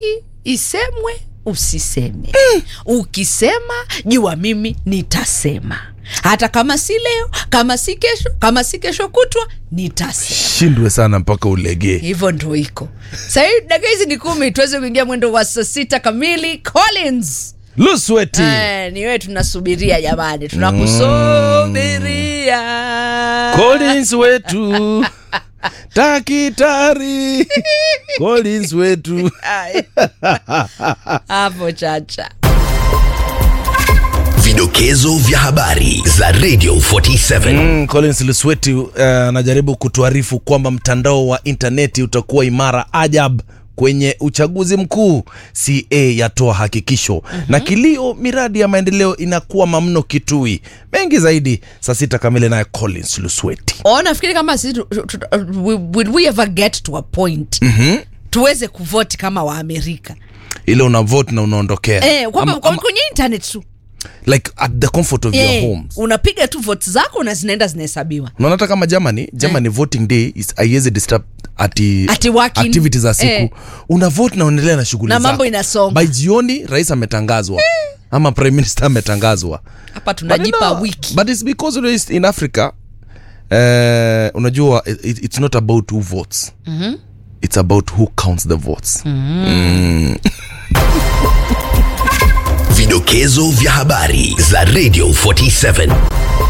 isemwe usiseme ukisema jua mimi nitasema hata kama si leo kama si kesho kama si kesho kutwa nitasema shindwe sana mpaka ulegee hivyo ndo iko sahii dakika hizi ni kumi tuweze kuingia mwendo wa saa sita kamili collins lusweti Eh, ni wewe tunasubiria jamani tunakusubiria Collins wetu takitari Collins wetu Ay. hapo chacha Vidokezo vya habari za Radio 47. Mm, Collins Lusweti uh, anajaribu kutuarifu kwamba mtandao wa intaneti utakuwa imara ajab kwenye uchaguzi mkuu. CA yatoa hakikisho na kilio, miradi ya maendeleo inakuwa mamno Kitui. Mengi zaidi saa sita kamili, naye Collins Lusweti. Oh, nafikiri kama sisi tu- tu- tu- we- will we ever get to a point tuweze kuvoti kama waamerika Ile una vote na unaondokea eh, kwamba Ama- kwa- ama- kwenye internet tu like at the comfort of your eh, homes. unapiga tu vote zako na zinaenda zinahesabiwa unaona hata kama germany germany voting day is haiwezi disturb ati, Ati working. activity za siku Eh. una vote na unaendelea na shughuli Na zako. mambo inasonga. by jioni rais ametangazwa ama prime minister ametangazwa hapa tunajipa But no, wiki but it's because you know, it's in africa uh, unajua it, it's not about who votes it's about who counts the votes Vidokezo vya habari za Radio 47.